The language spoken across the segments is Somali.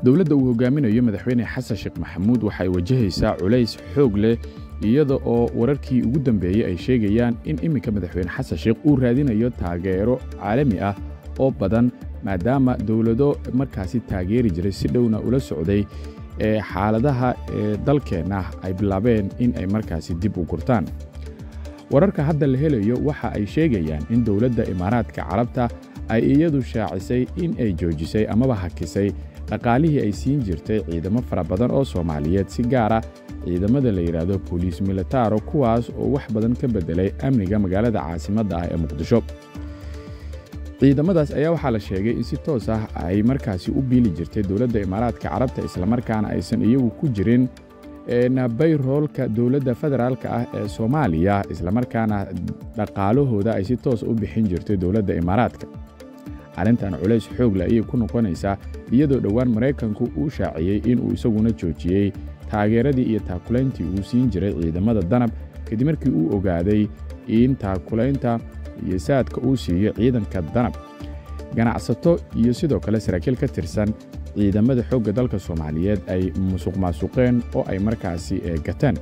dowladda uu hogaaminayo madaxweyne xasan sheekh maxamuud waxay wajahaysaa culays xoog leh iyada oo wararkii ugu dambeeyey ay sheegayaan in iminka madaxweyne xasan sheekh uu raadinayo taageero caalami ah oo badan maadaama dowlado markaasi taageeri jiray si dhowna ula socday ee xaaladaha ee dalkeenna ay bilaabeen in ay markaasi dib u gurtaan wararka hadda la helayo waxa ay sheegayaan in dowladda imaaraadka carabta ay iyadu shaacisay in ay joojisay amaba hakisay dhaqaalihii ay siin jirtay ciidamo fara badan oo soomaaliyeed si gaara ciidamada la yidhaahdo boliis militaro kuwaas oo wax badan ka beddelay amniga magaalada caasimadda ah ee muqdisho ciidamadaas ayaa waxaa la sheegay in si toos ah ay markaasi u biili jirtay dowladda imaaraadka carabta islamarkaana aysan iyagu ku jirin bayroolka dowladda federaalka ah ee soomaaliya islamarkaana dhaqaalahooda ay si toos u bixin jirtay dowladda imaaraadka arrintan culays xoog leh ayay ku noqonaysaa iyadoo dhowaan maraykanku uu shaaciyey inuu isaguna joojiyey taageeradii iyo taakulayntii uu siin jiray ciidamada danab kadib markii uu ogaaday in taakulaynta iyo saadka uu siiyo ciidanka danab ganacsato iyo sidoo kale saraakiil ka tirsan ciidamada xoogga dalka soomaaliyeed ay musuq maasuqeen oo ay markaasi gateen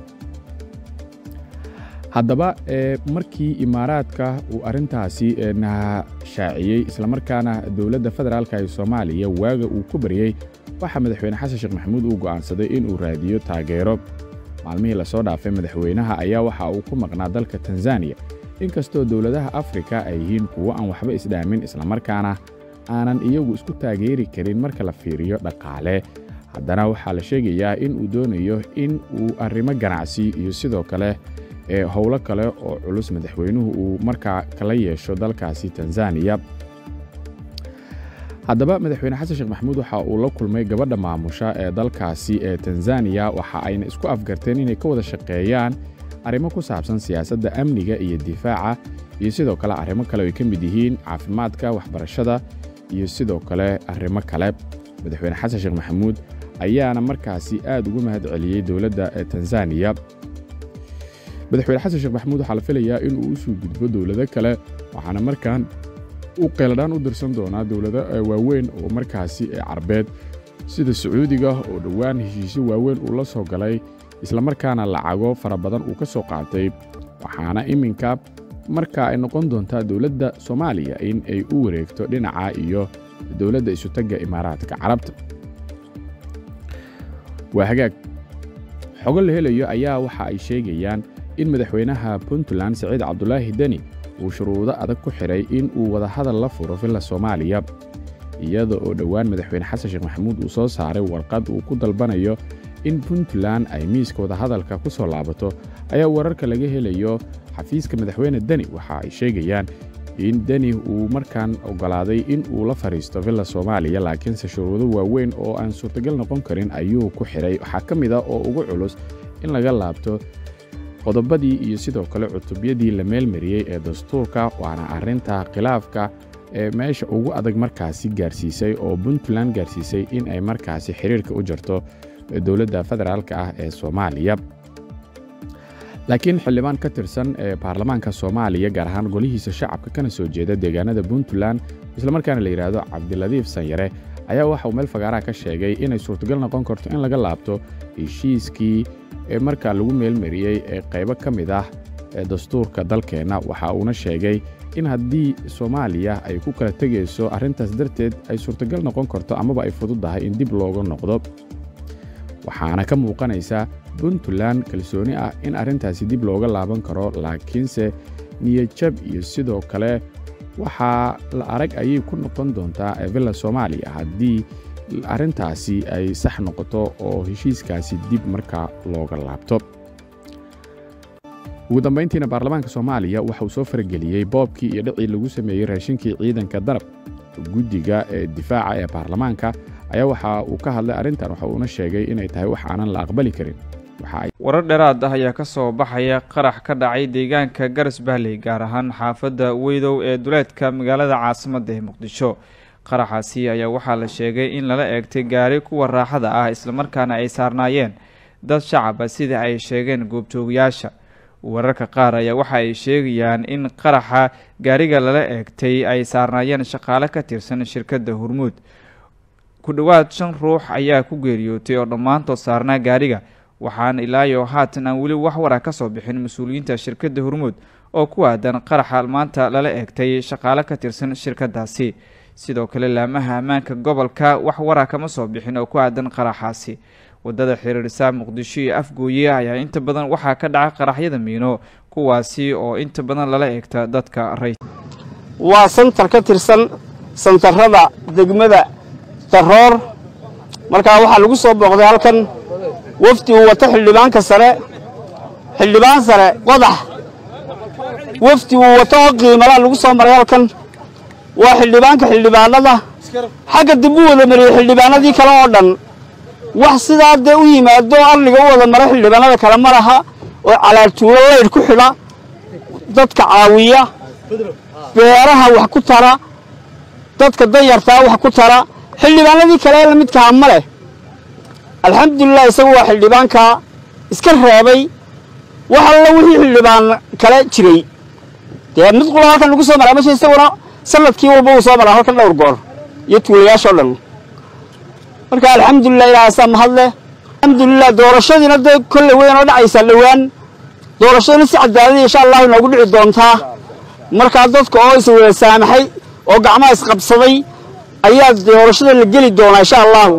haddaba markii imaaraadka uu arrintaasi shaaciyey islamarkaana dowladda federaalka ee soomaaliya waaga uu ku baryey waxaa madaxweyne xasan sheekh maxamuud uu go'aansaday inuu raadiyo taageero maalmihii lasoo dhaafay madaxweynaha ayaa waxa uu ku maqnaa dalka tanzaniya inkastoo dowladaha afrika ay yihiin kuwo aan waxba isdhaamin islamarkaana aanan iyagu isku taageeri karin marka la fiiriyo dhaqaale haddana waxaa la sheegayaa in uu doonayo in uu arrimo ganacsi iyo sidoo kale ee howlo kale oo culus madaxweynuhu uu markaa kala yeesho dalkaasi tanzaniya haddaba madaxweyne xasan sheekh maxamuud waxa uu la kulmay gabadha maamusha ee dalkaasi ee tanzaniya waxa ayna isku afgarteen inay ka wada shaqeeyaan arrimo ku saabsan siyaasadda amniga iyo difaaca iyo sidoo kale arrimo kale ay ka mid yihiin caafimaadka waxbarashada iyo sidoo kale arrimo kale madaxweyne xasan sheekh maxamuud ayaana markaasi aad ugu mahad celiyey dowladda tanzaniya madaxweyne xasan sheekh maxamuud waxaa la filayaa inuu u soo gudbo dowlado kale waxaana markaan u qeeladhaan u dirsan doonaa dowlado waaweyn oo markaasi carbeed sida sacuudiga oo dhowaan heshiisyo waaweyn uu la soo galay islamarkaana lacago fara badan uu ka soo qaatay waxaana iminka marka ay noqon doontaa dowladda soomaaliya in ay u wareegto dhinaca iyo dowladda isutagga imaaraadka carabta waa hagaag xogo la helayo ayaa waxa ay sheegayaan in madaxweynaha puntland siciid cabdulaahi deni uu shuruudo adag ku xidhay in uu wadahadal la furo villa soomaaliya iyada oo dhowaan madaxweyne xasan sheekh maxamuud uu soo saaray warqad uu ku dalbanayo in puntland ay miiska wadahadalka ku soo laabato ayaa wararka laga helayo xafiiska madaxweyne deni waxa ay sheegayaan in deni uu markaan oggolaaday in uu la fadhiisto villa soomaaliya laakiinse shuruudo waaweyn oo aan suurtagal noqon karin ayuu ku xidhay waxaa ka mid a oo ugu culus in laga laabto qodobadii iyo sidoo kale cutubyadii la meelmariyey ee dastuurka waana arrinta khilaafka ee meesha ugu adag markaasi gaarsiisay oo puntland gaarsiisay in ay markaasi xiriirka u jarto dowladda federaalka ah ee soomaaliya laakiin xildhibaan ka tirsan ee baarlamaanka soomaaliya gaar ahaan golihiisa shacabka kana soo jeeda deegaanada puntland islamarkaana la yidhaahdo cabdiladiif sanyare ayaa waxa uu meel fagaaraha ka sheegay inay suurtagal noqon karto in laga laabto heshiiskii ee markaa lagu meelmariyey ee qaybo ka mid ah ee dastuurka dalkeenna waxa uuna sheegay in haddii soomaaliya ay ku kala tegayso arrintaas darteed ay suurtagal noqon karto amaba ay fududdahay in dib looga noqdo waxaana ka muuqanaysa puntland kalsooni ah in arrintaasi dib looga laaban karo laakiinse niyadjab iyo sidoo kale waxaa la arag ayay ku noqon doontaa villa soomaaliya haddii arrintaasi ay sax noqoto oo heshiiskaasi dib markaa looga laabto ugu dambayntiina baarlamaanka soomaaliya waxa uu soo farageliyey boobkii iyo dhicii lagu sameeyey raashinkii ciidanka darab guddiga ee difaaca ee baarlamaanka ayaa waxa uu ka hadlay arrintan waxa uuna sheegay inay tahay wax aanan la aqbali karin warar dheeraad ah ayaa ka soo baxaya qarax ka dhacay deegaanka garas bahley gaar ahaan xaafadda weydow ee duleedka magaalada caasimadda ee muqdisho qaraxaasi ayaa waxaa la sheegay in lala eegtay gaari kuwa raaxada ah islamarkaana ay saarnaayeen dad shacaba sida ay sheegeen goobjoogayaasha wararka qaar ayaa waxa ay sheegayaan in qaraxa gaariga lala eegtay ay saarnaayeen shaqaale ka tirsan shirkadda hormuud ku dhowaad shan ruux ayaa ku geeriyootay oo dhammaantood saarnaa gaariga waxaana ilaayo haatan aan weli wax wara ka soo bixin mas-uuliyiinta shirkadda hormuud oo ku aadan qaraxa maanta lala eegtay shaqaale ka tirsan shirkadaasi sidoo kale laamaha ammaanka gobolka wax wara kama soo bixin oo ku aadan qaraxaasi wadada xiriirisa muqdisho iyo afgooye ayaa inta badan waxaa ka dhaca qaraxyada miino kuwaasi oo inta badan lala eegta dadka ray waa santar ka tirsan santarrada degmada daroor markaa waxaa lagu soo booqday halkan wafdi uu wato xildhibaanka sare xildhibaan sare qodax wafdi uu wato oo qiimalaa lagu soo maray halkan waa xildhibaanka xildhibaanada xagga dib u wada mariyey xildhibaanadii kale oo dhan wax sidaa dee u yimaado arliga u wada mara xildhibaanada kale ma laha oo calaaltuulo laydh ku xidha dadka caawiya beeraha wax ku tara dadka danyartaa wax ku tara xildhibaanadii kale ee lamidkaha ma leh alxamdulilah isagu waa xildhibaankaa iska reebay wax alla wixii xildhibaan kale jiray dee mid qula halkan lagu soo maraa mesha isaguna sanadkii walba uu soo maraa halkan dhowr goor iyo tuulayaashoo dhan marka alxamdulilah ilaahasaa mahadleh alxamdulilah doorashadiina dee kolley weyn oo dhacaysaa dhowaan doorashaduna si cadaalada insha allahu inoogu dhici doontaa markaa dadka oo iswada saamaxay oo gacmaha isqabsaday ayaa doorashada la geli doonaa insha allahu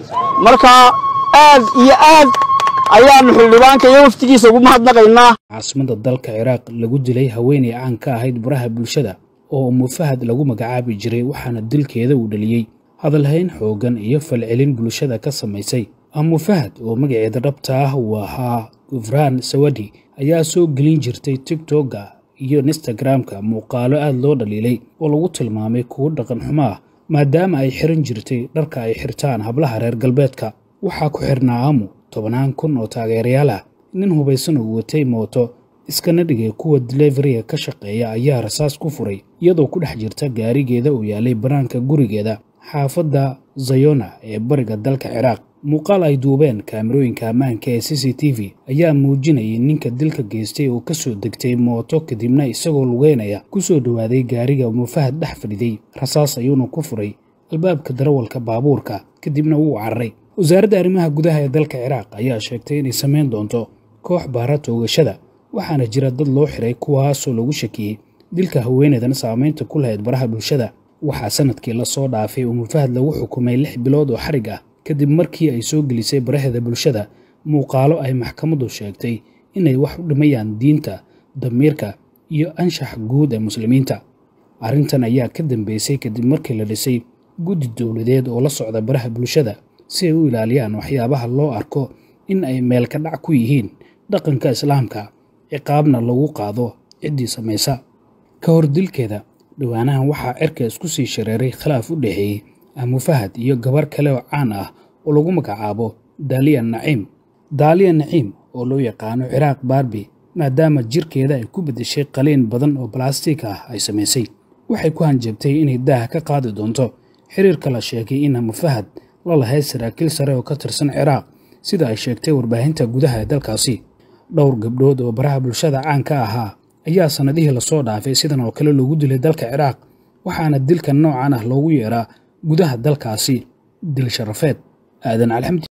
markaa aad iyo aad ayaanu xildhibaanka iyo waftigiisa ugu mahadnaqaynaa caasimada dalka ciraaq lagu dilay haweenay caan ka ahayd baraha bulshada oo umufahad lagu magacaabi jiray waxaana dilkeeda uu dhaliyey hadalhayn xooggan iyo falcelin bulshada ka samaysay amufahad oo magaceeda dhabta ah uu ahaa gufraan sawadi ayaa soo gelin jirtay tigtogga iyo instagramka muuqaalo aad loo dhaliilay oo lagu tilmaamay kuwo dhaqan xumo ah maadaama ay xiran jirtay dharka ay xirtaan hablaha reer galbeedka waxaa ku xirnaa amu tobannaan kun oo taageerayaal ah nin hubaysan oo watay mooto iskana dhigay kuwa deleveriga ka shaqeeya ayaa rasaas ku furay iyadoo ku dhex jirta gaarigeeda uu yaalay bannaanka gurigeeda xaafadda zayona ee bariga dalka ciraaq muuqaal ay duubeen kaamirooyinka ammaanka ee c c t v ayaa muujinayay ninka dilka geystay oo ka soo degtay mooto kadibna isagoo lugeynaya ku soo dhowaaday gaariga mufahad dhex fadhiday rasaas ayuuna ku furay albaabka darawalka baabuurka kadibna wuu cararay wasaaradda arrimaha gudaha ee dalka ciraaq ayaa sheegtay inay samayn doonto koox baara toogashada waxaana jira dad loo xiray kuwaasoo lagu shakiyey dilka haweeneedan saamaynta ku lahayd baraha bulshada waxaa sanadkii lasoo dhaafay oo mufahad lagu xukumay lix bilood oo xarig ah kadib markii ay soo gelisay baraheeda bulshada muuqaalo ay maxkamaddu sheegtay inay wax u dhimayaan diinta damiirka iyo anshax guud ee muslimiinta arrintan ayaa ka dambeysay kadib markii la dhisay guddi dowladeed oo la socda baraha bulshada si ay u ilaaliyaan waxyaabaha loo arko in ay meel ka dhac ku yihiin dhaqanka islaamka ciqaabna lagu qaado ciddii samaysa ka hor dilkeeda dhowaanahan waxaa cirka isku sii shareeray khilaaf u dhexeeyey amufahad iyo gabar kale oo caan ah oo lagu magacaabo daaliya naciim daaliya naciim oo loo yaqaano ciraaq baarbi maadaama jirkeeda ay ku beddeshay qaliin badan oo balastiik ah ay samaysay waxay ku hanjabtay inay daaha ka qaadi doonto xiriirka la sheegay in amufahad la lahayd saraakiil sare oo ka tirsan ciraaq sida ay sheegtay warbaahinta gudaha ee dalkaasi dhowr gabdhood oo baraha bulshada caan ka ahaa ayaa sannadihii lasoo dhaafay sidan oo kale loogu dilay dalka ciraaq waxaana dilkan noocan ah loogu yeeraa gudaha dalkaasi dil sharafeed aadan alxamdi